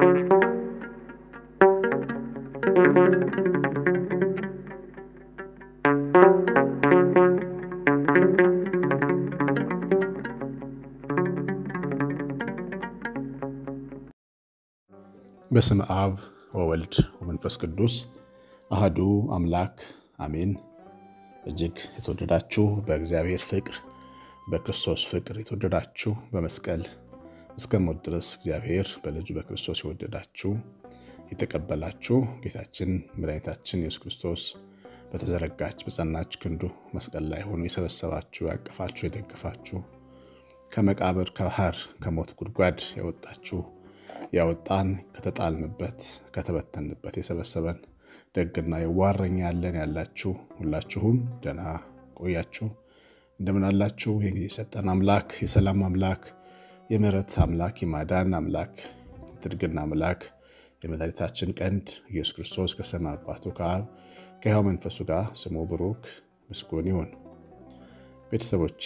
በስም አብ ወወልድ ወመንፈስ ቅዱስ አህዱ አምላክ አሜን። እጅግ የተወደዳችሁ በእግዚአብሔር ፍቅር በክርስቶስ ፍቅር የተወደዳችሁ በመስቀል እስከ ሞት ድረስ እግዚአብሔር በልጁ በክርስቶስ የወደዳችሁ የተቀበላችሁ ጌታችን መድኃኒታችን ኢየሱስ ክርስቶስ በተዘረጋች በጸናች ክንዱ መስቀል ላይ ሆኖ የሰበሰባችሁ ያቀፋችሁ የደገፋችሁ ከመቃብር ከባህር ከሞት ጉድጓድ ያወጣችሁ ያወጣን ከተጣልንበት ከተበተንበት የሰበሰበን ደግና የዋረኛ ያለን ያላችሁ ሁላችሁም ደህና ቆያችሁ። እንደምን አላችሁ? ይህን ጊዜ የሰጠን አምላክ የሰላም አምላክ የምሕረት አምላክ የማዳን አምላክ የትድግና አምላክ የመድኃኒታችን ቀንድ ኢየሱስ ክርስቶስ ከሰማይ አባቱ ከአብ ከሕያው መንፈሱ ጋር ስሙ ብሩክ ምስጉን ይሁን። ቤተሰቦቼ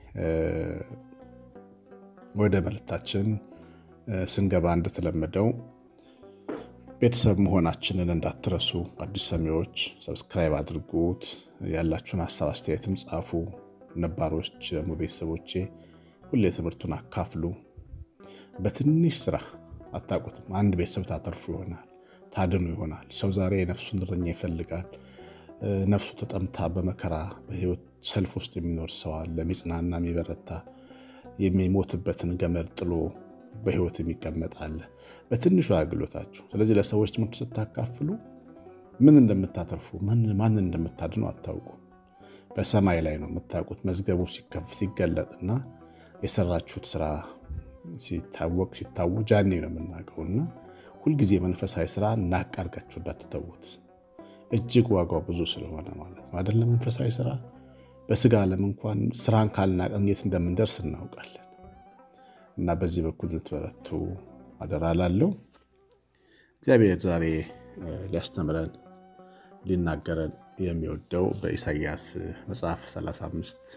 ወደ መልእክታችን ስንገባ እንደተለመደው ቤተሰብ መሆናችንን እንዳትረሱ። አዲስ ሰሚዎች ሰብስክራይብ አድርጉት። ያላችሁን ሀሳብ አስተያየትም ጻፉ። ነባሮች ደግሞ ቤተሰቦቼ ሁሌ ትምህርቱን አካፍሉ። በትንሽ ስራ አታውቁትም። አንድ ቤተሰብ ታተርፉ ይሆናል፣ ታድኑ ይሆናል። ሰው ዛሬ የነፍሱን እረኛ ይፈልጋል። ነፍሱ ተጠምታ በመከራ በህይወት ሰልፍ ውስጥ የሚኖር ሰው አለ። የሚጽናና የሚበረታ የሚሞትበትን ገመድ ጥሎ በህይወት የሚቀመጥ አለ በትንሹ አገልግሎታችሁ። ስለዚህ ለሰዎች ትምህርት ስታካፍሉ ምን እንደምታተርፉ ማንን እንደምታድኑ አታውቁ። በሰማይ ላይ ነው የምታውቁት። መዝገቡ ሲከፍ ሲገለጥና የሰራችሁት ስራ ሲታወቅ ሲታወጅ ያኔ ነው የምናውቀውና ሁልጊዜ መንፈሳዊ ስራ ናቅ አድርጋችሁ እንዳትተዉት። እጅግ ዋጋው ብዙ ስለሆነ ማለት ነው አይደለም። መንፈሳዊ ስራ በስጋ ዓለም እንኳን ስራን ካልናቀን የት እንደምንደርስ እናውቃለን። እና በዚህ በኩል ልትበረቱ አደራ ላለው እግዚአብሔር ዛሬ ሊያስተምረን ሊናገረን የሚወደው በኢሳይያስ መጽሐፍ 35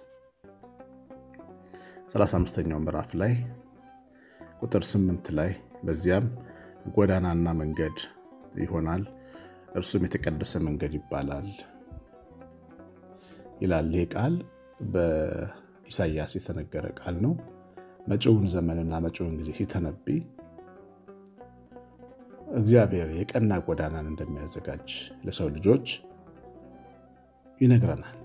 35ኛው ምዕራፍ ላይ ቁጥር 8 ላይ በዚያም ጎዳናና መንገድ ይሆናል፣ እርሱም የተቀደሰ መንገድ ይባላል ይላል። ይህ ቃል በኢሳይያስ የተነገረ ቃል ነው። መጪውን ዘመንና መጪውን ጊዜ ሲተነብይ እግዚአብሔር የቀና ጎዳናን እንደሚያዘጋጅ ለሰው ልጆች ይነግረናል።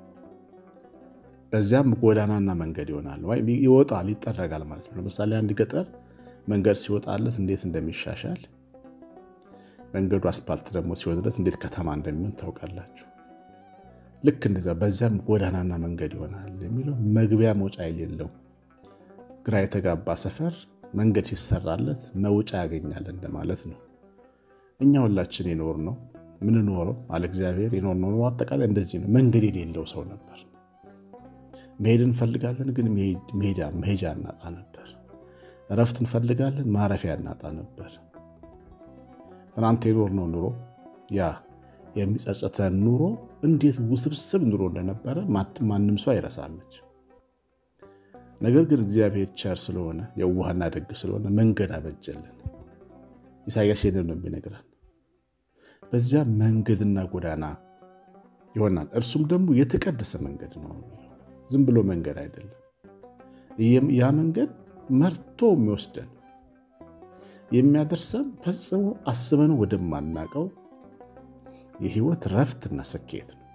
በዚያም ጎዳናና መንገድ ይሆናል ወይም ይወጣል፣ ይጠረጋል ማለት ነው። ለምሳሌ አንድ ገጠር መንገድ ሲወጣለት እንዴት እንደሚሻሻል መንገዱ አስፓልት ደግሞ ሲሆንለት እንዴት ከተማ እንደሚሆን ታውቃላችሁ። ልክ እንደዚያ በዚያም ጎዳናና መንገድ ይሆናል የሚለው መግቢያ መውጫ የሌለው ግራ የተጋባ ሰፈር መንገድ ሲሰራለት መውጫ ያገኛል እንደማለት ነው። እኛ ሁላችን የኖር ነው ምንኖረው አለ እግዚአብሔር የኖር ነው። አጠቃላይ እንደዚህ ነው። መንገድ የሌለው ሰው ነበር። መሄድ እንፈልጋለን፣ ግን መሄጃ እናጣ ነበር። እረፍት እንፈልጋለን፣ ማረፊያ እናጣ ነበር። ትናንት የኖር ነው ኑሮ ያ የሚጸጸተን ኑሮ እንዴት ውስብስብ ኑሮ እንደነበረ ማንም ሰው አይረሳመች። ነገር ግን እግዚአብሔር ቸር ስለሆነ የዋህና ደግ ስለሆነ መንገድ አበጀልን። ኢሳያስ ይህንን ነው የሚነግረን። በዚያ መንገድና ጎዳና ይሆናል፣ እርሱም ደግሞ የተቀደሰ መንገድ ነው። ዝም ብሎ መንገድ አይደለም። ያ መንገድ መርቶ የሚወስደን የሚያደርሰን ፈጽሞ አስበነው ወደማናቀው የህይወት ረፍትና ስኬት ነው።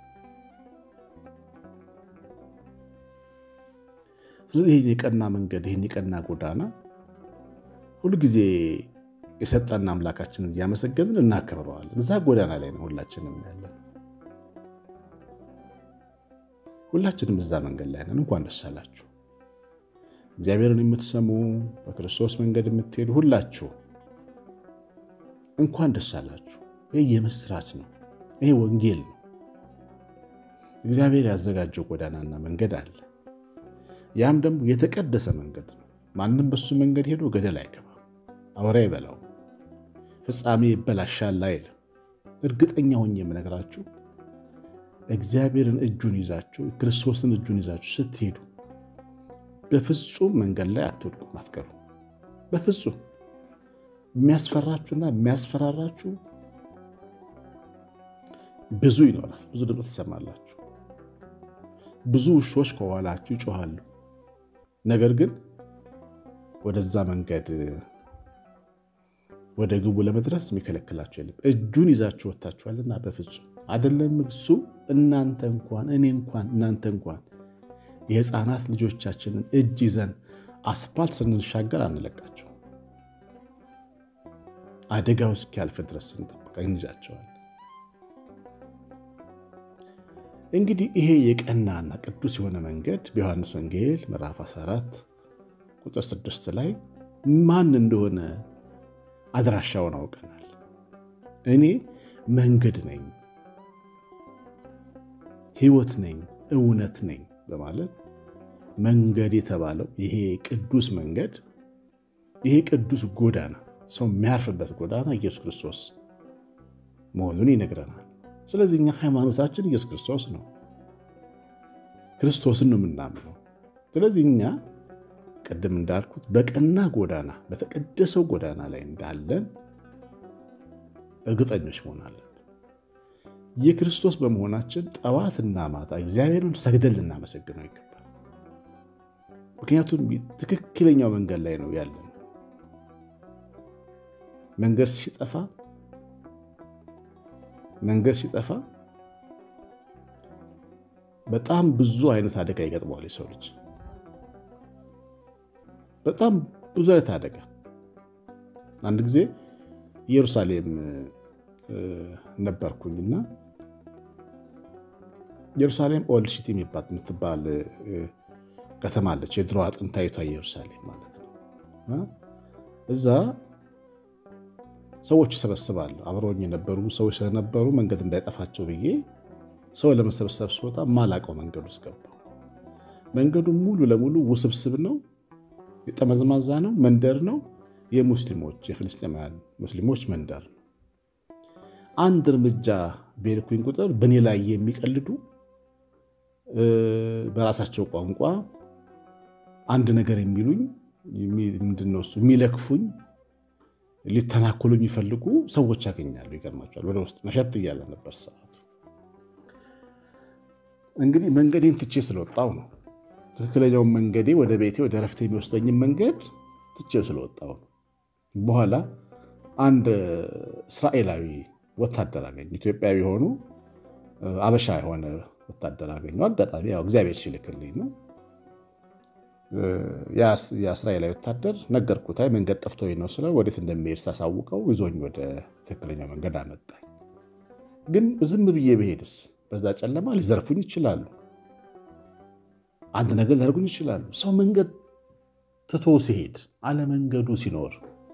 ስለዚህ ይህን የቀና መንገድ ይህን የቀና ጎዳና ሁልጊዜ የሰጠን አምላካችንን እያመሰገንን እናከብረዋለን። እዛ ጎዳና ላይ ነው ሁላችንም ያለን። ሁላችንም እዛ መንገድ ላይ ነን። እንኳን ደስ አላችሁ። እግዚአብሔርን የምትሰሙ በክርስቶስ መንገድ የምትሄዱ ሁላችሁ እንኳን ደስ አላችሁ። ይህ የምስራች ነው። ይሄ ወንጌል ነው። እግዚአብሔር ያዘጋጀው ጎዳናና መንገድ አለ። ያም ደግሞ የተቀደሰ መንገድ ነው። ማንም በሱ መንገድ ሄዶ ገደል አይገባም፣ አውሬ አይበላው፣ ፍጻሜ ይበላሻል አይልም። እርግጠኛ ሆኜ የምነግራችሁ እግዚአብሔርን እጁን ይዛችሁ ክርስቶስን እጁን ይዛችሁ ስትሄዱ በፍጹም መንገድ ላይ አትወድቁም፣ አትቀሩ። በፍጹም የሚያስፈራችሁና የሚያስፈራራችሁ ብዙ ይኖራል። ብዙ ድምፅ ትሰማላችሁ። ብዙ ውሾች ከኋላችሁ ይጮሃሉ። ነገር ግን ወደዛ መንገድ ወደ ግቡ ለመድረስ የሚከለክላችሁ የለም። እጁን ይዛችሁ ወጥታችኋልና በፍጹም አይደለም እሱ እናንተ እንኳን እኔ እንኳን እናንተ እንኳን የሕፃናት ልጆቻችንን እጅ ይዘን አስፓልት ስንሻገር አንለቃቸው። አደጋው እስኪያልፍ ድረስ ስንጠብቃ እንይዛቸዋል። እንግዲህ ይሄ የቀናና ቅዱስ የሆነ መንገድ በዮሐንስ ወንጌል ምዕራፍ 14 ቁጥር 6 ላይ ማን እንደሆነ አድራሻውን አውቀናል። እኔ መንገድ ነኝ፣ ሕይወት ነኝ፣ እውነት ነኝ በማለት መንገድ የተባለው ይሄ ቅዱስ መንገድ ይሄ ቅዱስ ጎዳና ሰው የሚያርፍበት ጎዳና ኢየሱስ ክርስቶስ መሆኑን ይነግረናል። ስለዚህ እኛ ሃይማኖታችን ኢየሱስ ክርስቶስ ነው፣ ክርስቶስን ነው የምናምነው። ስለዚህ እኛ ቅድም እንዳልኩት በቀና ጎዳና በተቀደሰው ጎዳና ላይ እንዳለን እርግጠኞች መሆን አለን። የክርስቶስ በመሆናችን ጠዋትና ማታ እግዚአብሔርን ሰግደን ልናመሰግነው ይገባል። ምክንያቱም ትክክለኛው መንገድ ላይ ነው ያለን። መንገድ ሲጠፋ መንገድ ሲጠፋ በጣም ብዙ አይነት አደጋ ይገጥመዋል የሰው ልጅ በጣም ብዙ አይነት አደጋ። አንድ ጊዜ ኢየሩሳሌም ነበርኩኝና ኢየሩሳሌም ኦልድ ሲቲ የምትባል ከተማ አለች። የድሮ ጥንታዊቷ ኢየሩሳሌም ማለት ነው። እዛ ሰዎች ይሰበስባሉ። አብረውኝ የነበሩ ሰዎች ስለነበሩ መንገድ እንዳይጠፋቸው ብዬ ሰው ለመሰብሰብ ስወጣ ማላቀው መንገድ ውስጥ ገባሁ። መንገዱ ሙሉ ለሙሉ ውስብስብ ነው። ጠመዝማዛ ነው። መንደር ነው። የሙስሊሞች የፍልስጤማውያን ሙስሊሞች መንደር ነው። አንድ እርምጃ በሄድኩኝ ቁጥር በእኔ ላይ የሚቀልዱ በራሳቸው ቋንቋ አንድ ነገር የሚሉኝ ምንድነው እሱ የሚለክፉኝ፣ ሊተናኮሉ የሚፈልጉ ሰዎች ያገኛሉ። ይገርማቸዋል። ወደ ውስጥ መሸት እያለ ነበር ሰዓቱ። እንግዲህ መንገዴን ትቼ ስለወጣው ነው ትክክለኛውን መንገዴ ወደ ቤቴ ወደ ረፍት የሚወስደኝን መንገድ ትቼው ስለወጣው ነው። በኋላ አንድ እስራኤላዊ ወታደር አገኘሁ። ኢትዮጵያዊ የሆኑ አበሻ የሆነ ወታደር አገኘሁ። አጋጣሚ ያው እግዚአብሔር ሲልክልኝ ነው። የእስራኤላዊ ወታደር ነገርኩት። አይ መንገድ ጠፍቶኝ ነው ስለው ወዴት እንደሚሄድ ሳሳውቀው ይዞኝ ወደ ትክክለኛው መንገድ አመጣኝ። ግን ዝም ብዬ ብሄድስ በዛ ጨለማ ሊዘርፉኝ ይችላሉ አንድ ነገር ሊያደርጉኝ ይችላሉ። ሰው መንገድ ትቶ ሲሄድ አለመንገዱ ሲኖር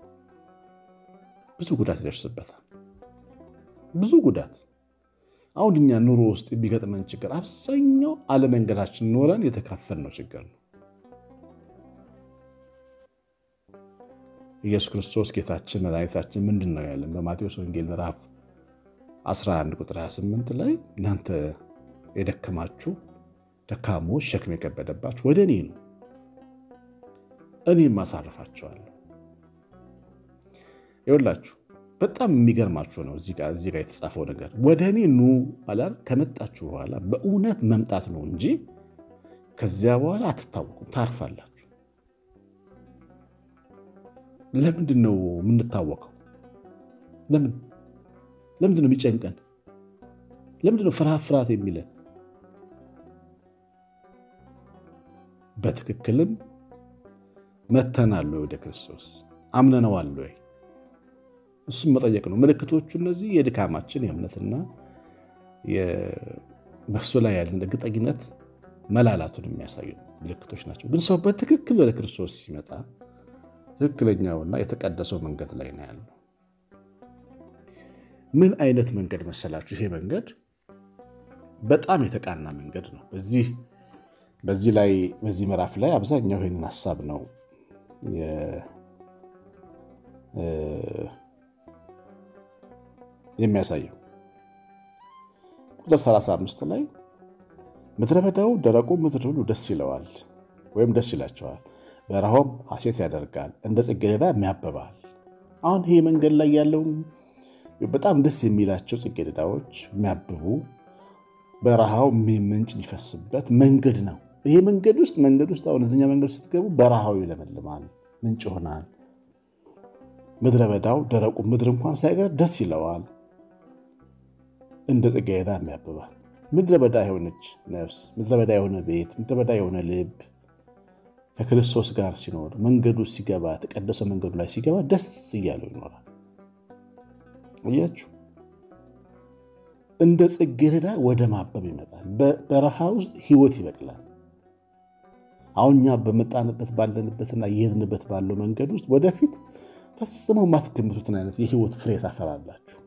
ብዙ ጉዳት ይደርስበታል። ብዙ ጉዳት። አሁን እኛ ኑሮ ውስጥ የሚገጥመን ችግር አብዛኛው አለመንገዳችን ኖረን የተካፈልነው ችግር ነው። ኢየሱስ ክርስቶስ ጌታችን መድኃኒታችን ምንድን ነው ያለን? በማቴዎስ ወንጌል ምዕራፍ 11 ቁጥር 28 ላይ እናንተ የደከማችሁ ደካሞች ሸክም የከበደባችሁ ወደ እኔ ነው እኔም አሳርፋቸዋለሁ። ይኸውላችሁ በጣም የሚገርማችሁ ነው እዚህ ጋር የተጻፈው ነገር ወደ እኔ ኑ አላል። ከመጣችሁ በኋላ በእውነት መምጣት ነው እንጂ ከዚያ በኋላ አትታወቁም፣ ታርፋላችሁ። ለምንድን ነው የምንታወቀው? ለምን ለምንድን ነው የሚጨንቀን? ለምንድን ነው ፍርሃት ፍርሃት የሚለን? በትክክልም መተናል ወይ? ወደ ክርስቶስ አምነነዋል ወይ? እሱም መጠየቅ ነው። ምልክቶቹ እነዚህ የድካማችን የእምነትና በእሱ ላይ ያለን እርግጠኝነት መላላቱን የሚያሳዩ ምልክቶች ናቸው። ግን ሰው በትክክል ወደ ክርስቶስ ሲመጣ ትክክለኛውና የተቀደሰው መንገድ ላይ ነው ያለው። ምን አይነት መንገድ መሰላችሁ? ይሄ መንገድ በጣም የተቃና መንገድ ነው። በዚህ በዚህ ላይ በዚህ ምዕራፍ ላይ አብዛኛው ይህንን ሀሳብ ነው የሚያሳየው። ቁጥር 35 ላይ ምድረ በዳው ደረቁ ምድር ሁሉ ደስ ይለዋል ወይም ደስ ይላቸዋል፣ በረሃውም ሐሴት ያደርጋል፣ እንደ ጽጌረዳ ያብባል። አሁን ይሄ መንገድ ላይ ያለው በጣም ደስ የሚላቸው ጽጌረዳዎች የሚያብቡ በረሃው ምንጭ የሚፈስበት መንገድ ነው። ይሄ መንገድ ውስጥ መንገድ ውስጥ አሁን እዚኛ መንገድ ስትገቡ በረሃው ይለመልማል፣ ምንጭ ይሆናል። ምድረ በዳው ደረቁ ምድር እንኳን ሳይቀር ደስ ይለዋል። እንደ ጽጌረዳ ያብባል። ምድረ በዳ የሆነች ነፍስ፣ ምድረ በዳ የሆነ ቤት፣ ምድረ በዳ የሆነ ልብ ከክርስቶስ ጋር ሲኖር መንገዱ ሲገባ የተቀደሰ መንገዱ ላይ ሲገባ ደስ እያለው ይኖራል። እያችሁ እንደ ጽጌረዳ ወደ ማበብ ይመጣል። በበረሃ ውስጥ ሕይወት ይበቅላል። አሁን እኛ በመጣንበት ባለንበትና እየሄድንበት ባለው መንገድ ውስጥ ወደፊት ፈጽመው የማትገምቱትን አይነት የሕይወት ፍሬ ታፈራላችሁ።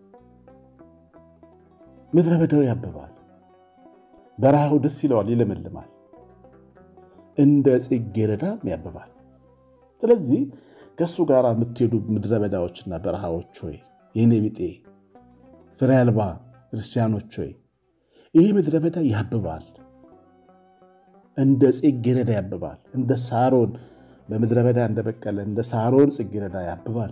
ምድረ በዳው ያብባል። በረሃው ደስ ይለዋል፣ ይለመልማል። እንደ ጽጌረዳም ያብባል። ስለዚህ ከእሱ ጋር የምትሄዱ ምድረ በዳዎችና በረሃዎች ሆይ የኔ ቢጤ ፍሬ አልባ ክርስቲያኖች ሆይ ይህ ምድረ በዳ ያብባል፣ እንደ ጽጌረዳ ያብባል። እንደ ሳሮን በምድረ በዳ እንደበቀለ እንደ ሳሮን ጽጌረዳ ያብባል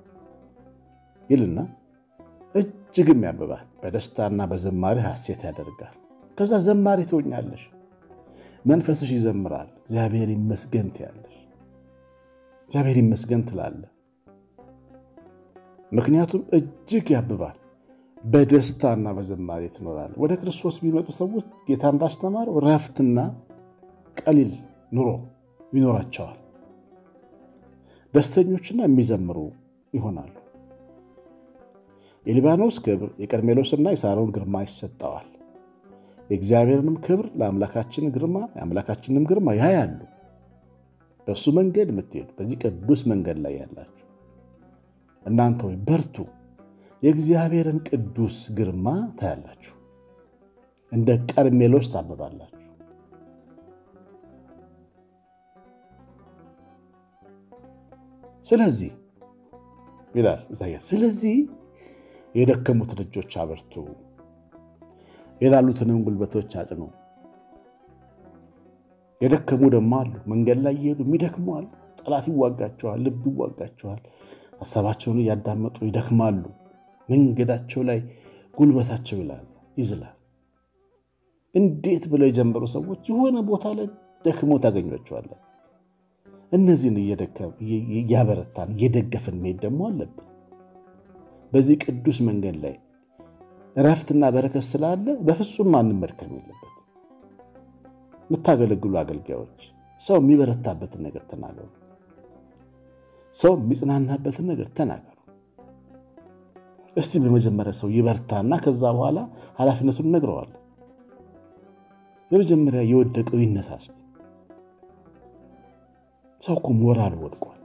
ይልና እጅግም ያብባል። በደስታና በዘማሪ ሐሴት ያደርጋል። ከዛ ዘማሪ ትሆኛለሽ። መንፈስሽ ይዘምራል። እግዚአብሔር ይመስገን ትያለሽ። እግዚአብሔር ይመስገን ትላለ። ምክንያቱም እጅግ ያብባል። በደስታና በዘማሪ ትኖራል። ወደ ክርስቶስ የሚመጡ ሰዎች ጌታ እንዳስተማረው ረፍትና ቀሊል ኑሮ ይኖራቸዋል። ደስተኞችና የሚዘምሩ ይሆናሉ። የሊባኖስ ክብር የቀርሜሎስና የሳሮን ግርማ ይሰጠዋል። የእግዚአብሔርንም ክብር ለአምላካችን ግርማ የአምላካችንም ግርማ ያያሉ። በእሱ መንገድ የምትሄዱ በዚህ ቅዱስ መንገድ ላይ ያላችሁ እናንተ ወይ በርቱ፣ የእግዚአብሔርን ቅዱስ ግርማ ታያላችሁ፣ እንደ ቀርሜሎስ ታብባላችሁ። ስለዚህ ይላል ኢሳያስ፣ ስለዚህ የደከሙትን እጆች አበርቱ የላሉትንም ጉልበቶች አጽኑ። የደከሙ ደግሞ አሉ። መንገድ ላይ እየሄዱ የሚደክሙ አሉ። ጠላት ይዋጋቸዋል፣ ልብ ይዋጋቸዋል። ሀሳባቸውን እያዳመጡ ይደክማሉ። መንገዳቸው ላይ ጉልበታቸው ይላል ይዝላል። እንዴት ብለው የጀመሩ ሰዎች የሆነ ቦታ ላይ ደክሞ ታገኟቸዋለን። እነዚህን እያበረታን እየደገፍን መሄድ ደግሞ አለብን። በዚህ ቅዱስ መንገድ ላይ እረፍትና በረከት ስላለ በፍጹም ማንም መድከም የለበት። የምታገለግሉ አገልጋዮች ሰው የሚበረታበትን ነገር ተናገሩ። ሰው የሚጽናናበትን ነገር ተናገሩ። እስቲ በመጀመሪያ ሰው ይበርታና ከዛ በኋላ ኃላፊነቱን ነግረዋል። በመጀመሪያ የወደቀው ይነሳ። እስቲ ሰው እኮ ሞራሉ ወድቋል።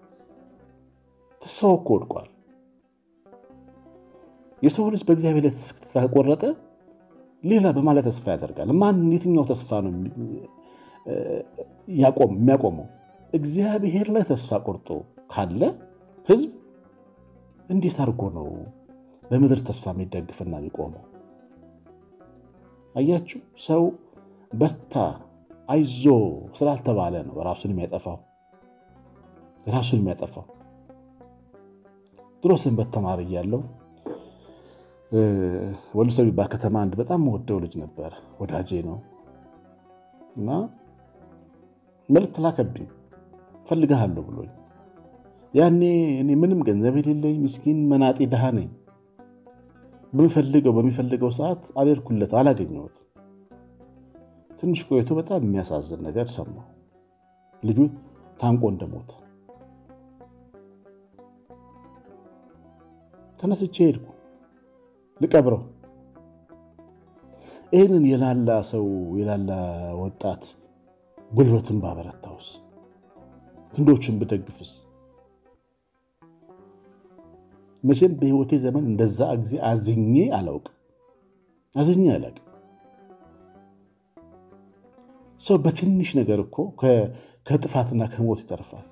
ሰው እኮ ወድቋል። የሰው ልጅ በእግዚአብሔር ላይ ተስፋ ከቆረጠ ሌላ በማለት ተስፋ ያደርጋል። ማን የትኛው ተስፋ ነው የሚያቆመው? እግዚአብሔር ላይ ተስፋ ቆርጦ ካለ ሕዝብ እንዴት አድርጎ ነው በምድር ተስፋ የሚደግፍና የሚቆመው? አያችሁ፣ ሰው በርታ አይዞ ስላልተባለ ነው ራሱን የሚያጠፋው ራሱን የሚያጠፋው። ድሮ ሰንበት ተማሪ እያለሁ ወልዲሶ የሚባል ከተማ አንድ በጣም መወደው ልጅ ነበር፣ ወዳጄ ነው እና መልዕክት ላከብኝ ፈልግሃለሁ ብሎኝ። ያኔ እኔ ምንም ገንዘብ የሌለኝ ምስኪን መናጤ ድሃ ነኝ። በሚፈልገው በሚፈልገው ሰዓት አልሄድኩለት፣ አላገኘሁት። ትንሽ ቆይቶ በጣም የሚያሳዝን ነገር ሰማሁ። ልጁ ታንቆ እንደሞተ ተነስቼ ሄድኩ ልቀብረው። ይህንን የላላ ሰው የላላ ወጣት ጉልበትን ባበረታውስ ክንዶችን ብደግፍስ? መቼም በሕይወቴ ዘመን እንደዛ ጊዜ አዝኜ አላውቅም፣ አዝኜ አላውቅም። ሰው በትንሽ ነገር እኮ ከጥፋትና ከሞት ይተርፋል፣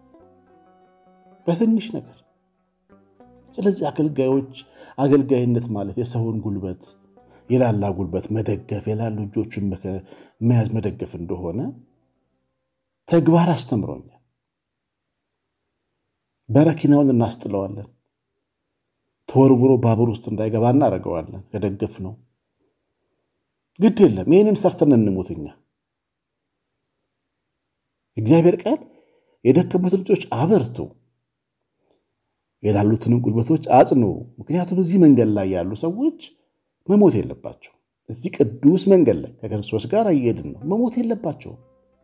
በትንሽ ነገር። ስለዚህ አገልጋዮች አገልጋይነት ማለት የሰውን ጉልበት የላላ ጉልበት መደገፍ የላሉ እጆቹን መያዝ መደገፍ እንደሆነ ተግባር አስተምሮኛል። በረኪናውን እናስጥለዋለን። ተወርውሮ ባቡር ውስጥ እንዳይገባ እናደርገዋለን። ከደገፍ ነው ግድ የለም ይህንን ሰርተን እንሙትኛ። እግዚአብሔር ቃል የደከሙት ልጆች አበርቱ፣ የላሉትንም ጉልበቶች አጽኑ። ምክንያቱም እዚህ መንገድ ላይ ያሉ ሰዎች መሞት የለባቸው። እዚህ ቅዱስ መንገድ ላይ ከክርስቶስ ጋር እየሄድን ነው። መሞት የለባቸው።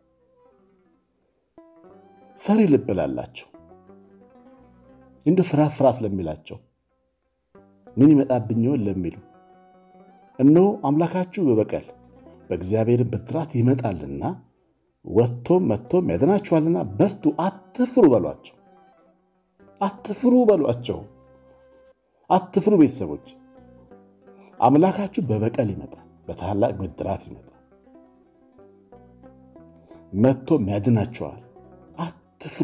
ፈሪ ልብ ላላቸው እንዲሁ ፍርሃት ፍርሃት ለሚላቸው ምን ይመጣብኝ ይሆን ለሚሉ እነሆ አምላካችሁ በበቀል በእግዚአብሔርን ብድራት ይመጣልና ወጥቶም መጥቶም ያድናችኋልና በርቱ፣ አትፍሩ በሏቸው። አትፍሩ በሏቸው። አትፍሩ ቤተሰቦች፣ አምላካችሁ በበቀል ይመጣል፣ በታላቅ ብድራት ይመጣል፣ መጥቶም ያድናችኋል። አትፍሩ።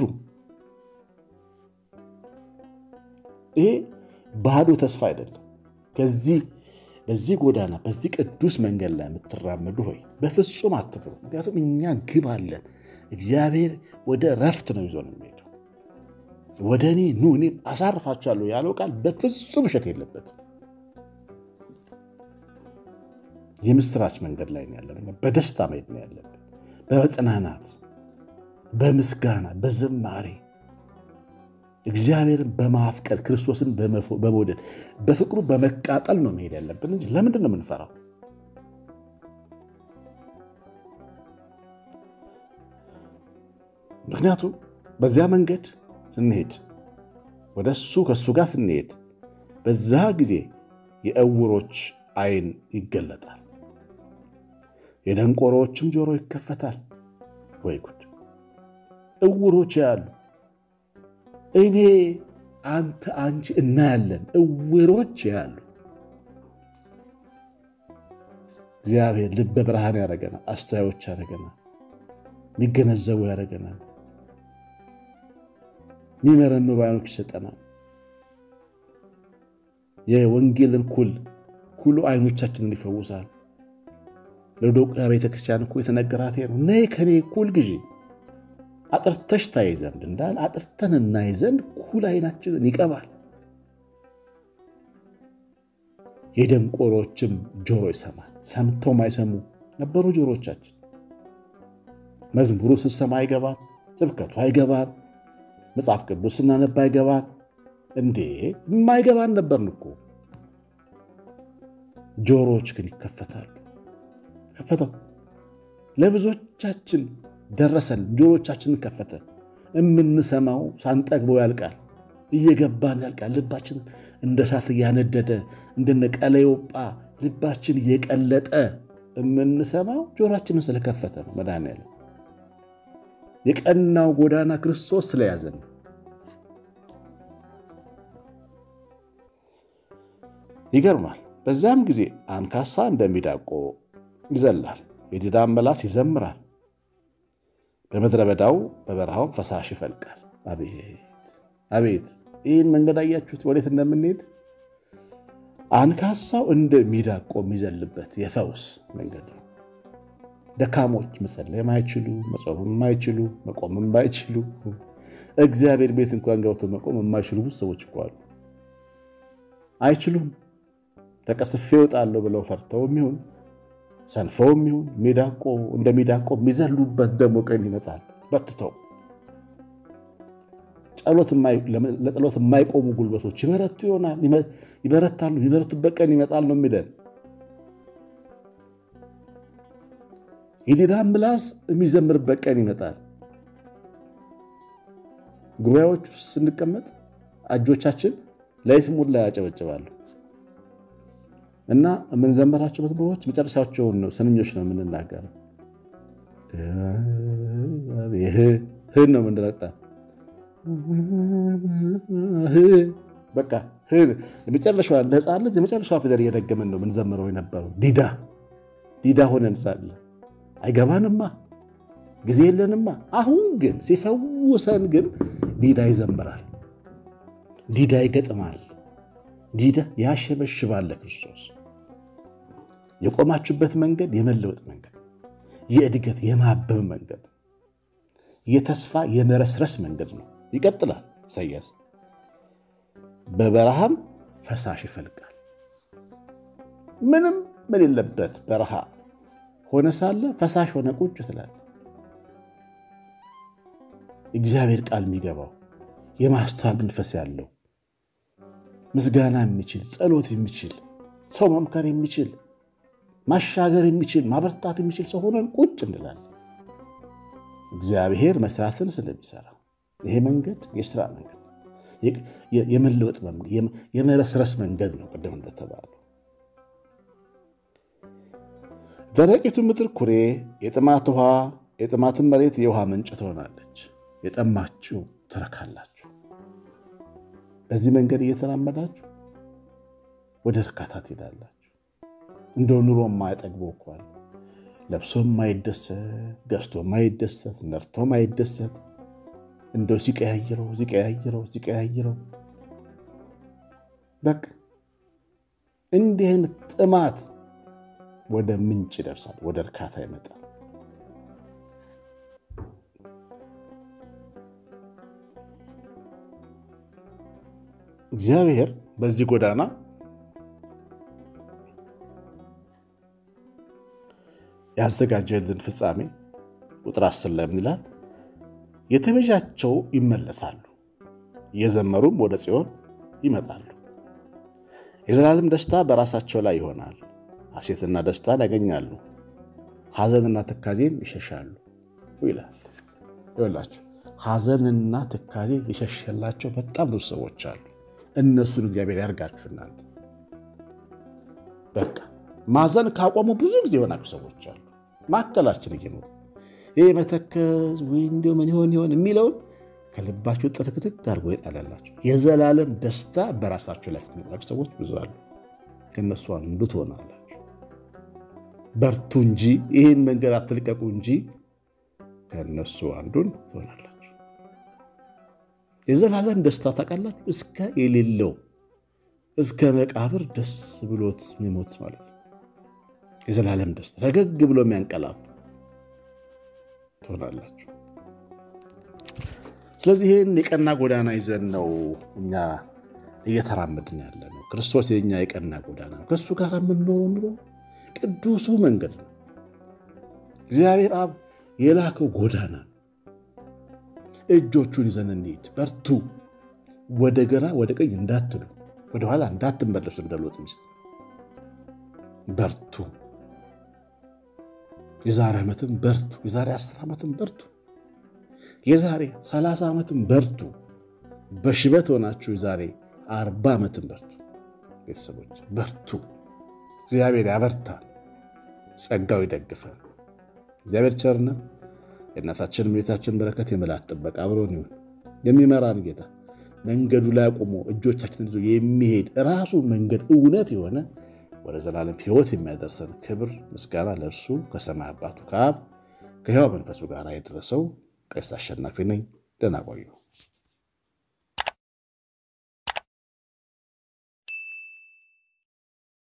ይሄ ባዶ ተስፋ አይደለም። ከዚህ በዚህ ጎዳና በዚህ ቅዱስ መንገድ ላይ የምትራመዱ ሆይ በፍጹም አትፍሩ። ምክንያቱም እኛ ግብ አለን። እግዚአብሔር ወደ ረፍት ነው ይዞ ነው የሚሄደው። ወደ እኔ ኑ እኔ አሳርፋችኋለሁ ያለው ቃል በፍጹም እሸት የለበትም። የምስራች መንገድ ላይ ነው ያለን። በደስታ መሄድ ነው ያለብን። በመጽናናት፣ በምስጋና፣ በዝማሬ እግዚአብሔርን በማፍቀር ክርስቶስን በመውደድ በፍቅሩ በመቃጠል ነው መሄድ ያለብን እንጂ ለምንድን ነው የምንፈራው? ምክንያቱም በዚያ መንገድ ስንሄድ ወደ እሱ ከእሱ ጋር ስንሄድ በዛ ጊዜ የዕውሮች ዓይን ይገለጣል፣ የደንቆሮዎችም ጆሮ ይከፈታል። ወይ ጉድ! ዕውሮች ያሉ እኔ አንተ አንቺ እናያለን። ዕውሮች ያሉ እግዚአብሔር ልበ ብርሃን ያደረገናል። አስተዋዮች ያደረገናል። የሚገነዘቡ ያደረገናል። የሚመረምሩ አይኖች ይሰጠናል። የወንጌልን ኩል ኩሉ አይኖቻችንን ይፈውሳል። ለዶቅያ ቤተክርስቲያን እኮ የተነገራት ነው። ነይ ከኔ ኩል ግዢ አጥርተሽ ታይ ዘንድ እንዳል አጥርተን እናይ ዘንድ ኩል አይናችንን ይቀባል። የደንቆሮችም ጆሮ ይሰማል። ሰምተው ማይሰሙ ነበሩ ጆሮቻችን። መዝሙሩ ስንሰማ አይገባን፣ ስብከቱ አይገባን፣ መጽሐፍ ቅዱስ ስናነባ አይገባን። እንዴ የማይገባን ነበርን እኮ። ጆሮዎች ግን ይከፈታሉ። ከፈተው ለብዙዎቻችን ደረሰን። ጆሮቻችንን ከፈተ። የምንሰማው ሳንጠግበው ያልቃል፣ እየገባን ያልቃል። ልባችን እንደ እሳት እያነደደ እንደነ ቀለዮጳ ልባችን እየቀለጠ የምንሰማው ጆሮችንን ስለከፈተ ነው። መድኃኒዓለም የቀናው ጎዳና ክርስቶስ ስለያዘን ይገርማል። በዚያም ጊዜ አንካሳ እንደሚዳቆ ይዘላል፣ የዲዳም መላስ ይዘምራል። በምድረ በዳው በበረሃውን ፈሳሽ ይፈልቃል። አቤት አቤት! ይህን መንገድ አያችሁት? ወዴት እንደምንሄድ አንካሳው እንደሚዳቆ የሚዘልበት የፈውስ መንገድ ነው። ደካሞች መጸለይ የማይችሉ መጾም የማይችሉ መቆም የማይችሉ እግዚአብሔር ቤት እንኳን ገብተው መቆም የማይችሉ ብዙ ሰዎች እኮ አሉ። አይችሉም። ተቀስፌ እወጣለሁ ብለው ፈርተው የሚሆን ሰንፈው የሚሆን ሚዳቆ እንደሚዳቆ የሚዘሉበት ደግሞ ቀን ይመጣል። በትተው ለጸሎት የማይቆሙ ጉልበቶች ይበረቱ ይሆናል ይበረታሉ። የሚበረቱበት ቀን ይመጣል ነው የሚለን። የዲዳም ምላስ የሚዘምርበት ቀን ይመጣል። ጉባኤዎች ውስጥ ስንቀመጥ እጆቻችን ለይስሙላ ያጨበጭባሉ እና የምንዘምራቸው መዝሙሮች መጨረሻቸውን ነው ስንኞች ነው የምንናገረው። ህን ነው የምንረግጣት። በቃ የመጨረሻዋ እንደ ሕፃን ልጅ የመጨረሻዋ ፊደል እየደገመን ነው የምንዘምረው የነበረው። ዲዳ ዲዳ ሆነን ሳለ አይገባንማ፣ ጊዜ የለንማ። አሁን ግን ሲፈውሰን ግን ዲዳ ይዘምራል፣ ዲዳ ይገጥማል፣ ዲዳ ያሸበሽባል ለክርስቶስ። የቆማችሁበት መንገድ የመለወጥ መንገድ፣ የእድገት የማበብ መንገድ፣ የተስፋ የመረስረስ መንገድ ነው። ይቀጥላል። ኢሳያስ በበረሃም ፈሳሽ ይፈልቃል። ምንም በሌለበት በረሃ ሆነ ሳለ ፈሳሽ ሆነ ቁጭ ትላል። እግዚአብሔር ቃል የሚገባው የማስተዋል መንፈስ ያለው ምስጋና የሚችል ጸሎት የሚችል ሰው መምከር የሚችል ማሻገር የሚችል ማበርታት የሚችል ሰው ሆነን ቁጭ እንላለን። እግዚአብሔር መስራትን ስለሚሰራ ይሄ መንገድ የስራ መንገድ የመለወጥ የመረስረስ መንገድ ነው። ቅድም እንደተባለው ደረቂቱ ምድር ኩሬ፣ የጥማት ውሃ የጥማትን መሬት የውሃ ምንጭ ትሆናለች። የጠማችሁ ትረካላችሁ። በዚህ መንገድ እየተራመዳችሁ ወደ እርካታ ትሄዳላችሁ። እንደው ኑሮ የማይጠግበው እኳል ለብሶ የማይደሰት ገዝቶ የማይደሰት ነርቶ የማይደሰት እንደው ሲቀያይረው ሲቀያይረው ሲቀያይረው በቃ እንዲህ አይነት ጥማት ወደ ምንጭ ይደርሳል፣ ወደ እርካታ ይመጣል። እግዚአብሔር በዚህ ጎዳና ያዘጋጀልን ፍጻሜ ቁጥር አስር ላይ ምን ይላል? የተቤዣቸው ይመለሳሉ፣ እየዘመሩም ወደ ጽዮን ይመጣሉ። የዘላለም ደስታ በራሳቸው ላይ ይሆናል። ሐሴትና ደስታን ያገኛሉ፣ ሐዘንና ትካዜም ይሸሻሉ ይላል። ይላቸው ሐዘንና ትካዜ የሸሸላቸው በጣም ብዙ ሰዎች አሉ። እነሱን እግዚአብሔር ያርጋችሁ። እናንተ በቃ ማዘን ካቆሙ ብዙ ጊዜ የሆናሉ ሰዎች አሉ። ማዕከላችን እየኖሩ ይህ መተከዝ ወይ እንዲሁ ምን ይሆን ይሆን የሚለውን ከልባችሁ ጥርክትክ አድርጎ የጣላላቸው የዘላለም ደስታ በራሳችሁ ላይ ያስቀምጣችሁ ሰዎች ብዙ አሉ። ከእነሱ አንዱ ትሆናላችሁ። በርቱ እንጂ ይህን መንገድ አትልቀቁ እንጂ ከእነሱ አንዱን ትሆናላችሁ። የዘላለም ደስታ ታውቃላችሁ፣ እስከ የሌለው እስከ መቃብር ደስ ብሎት የሚሞት ማለት ነው። የዘላለም ደስታ ፈገግ ብሎ የሚያንቀላፍ ትሆናላችሁ። ስለዚህ ይህን የቀና ጎዳና ይዘን ነው እኛ እየተራመድን ያለ ነው። ክርስቶስ የኛ የቀና ጎዳና ነው። ከእሱ ጋር የምንኖረው ኑሮ ቅዱሱ መንገድ ነው። እግዚአብሔር አብ የላከው ጎዳና ነው። እጆቹን ይዘን እንሂድ። በርቱ። ወደ ግራ ወደ ቀኝ እንዳትሉ፣ ወደኋላ እንዳትመለሱ። እንደ ሎጥ ሚስት በርቱ። የዛሬ ዓመትም በርቱ። የዛሬ አስር ዓመትም በርቱ። የዛሬ ሰላሳ ዓመትም በርቱ። በሽበት ሆናችሁ የዛሬ አርባ ዓመትም በርቱ። ቤተሰቦች በርቱ። እግዚአብሔር ያበርታል። ጸጋው ይደግፈን። እግዚአብሔር ቸርነት የእናታችን ቤታችን በረከት የመላእክት ጥበቃ አብሮን ይሁን። የሚመራን ጌታ መንገዱ ላይ አቁሞ እጆቻችን ይዞ የሚሄድ ራሱ መንገድ እውነት የሆነ ወደ ዘላለም ሕይወት የሚያደርሰን ክብር ምስጋና ለእርሱ ከሰማይ አባቱ ከአብ ከሕያው መንፈሱ ጋር የደረሰው ቀሲስ አሸናፊ ነኝ። ደህና ቆዩ።